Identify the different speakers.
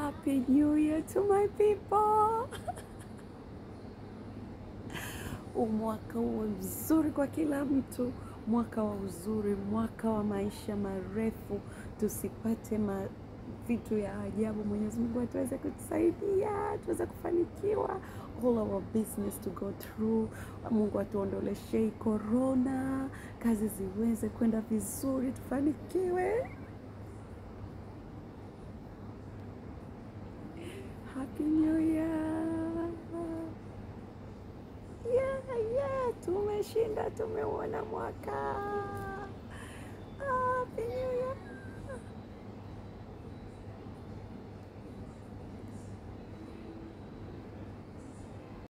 Speaker 1: Happy New Year to my people. Mwaka uwe mzuri kwa kila mtu, mwaka wa uzuri, mwaka wa maisha marefu, tusipate ma vitu ya ajabu. Mwenyezi Mungu atuweze kutusaidia, tuweze kufanikiwa, all our business to go through. Mungu atuondoleshe hii corona, kazi ziweze kwenda vizuri, tufanikiwe. Happy New Year. Yeah, yeah, tumeshinda, tumeuona mwaka.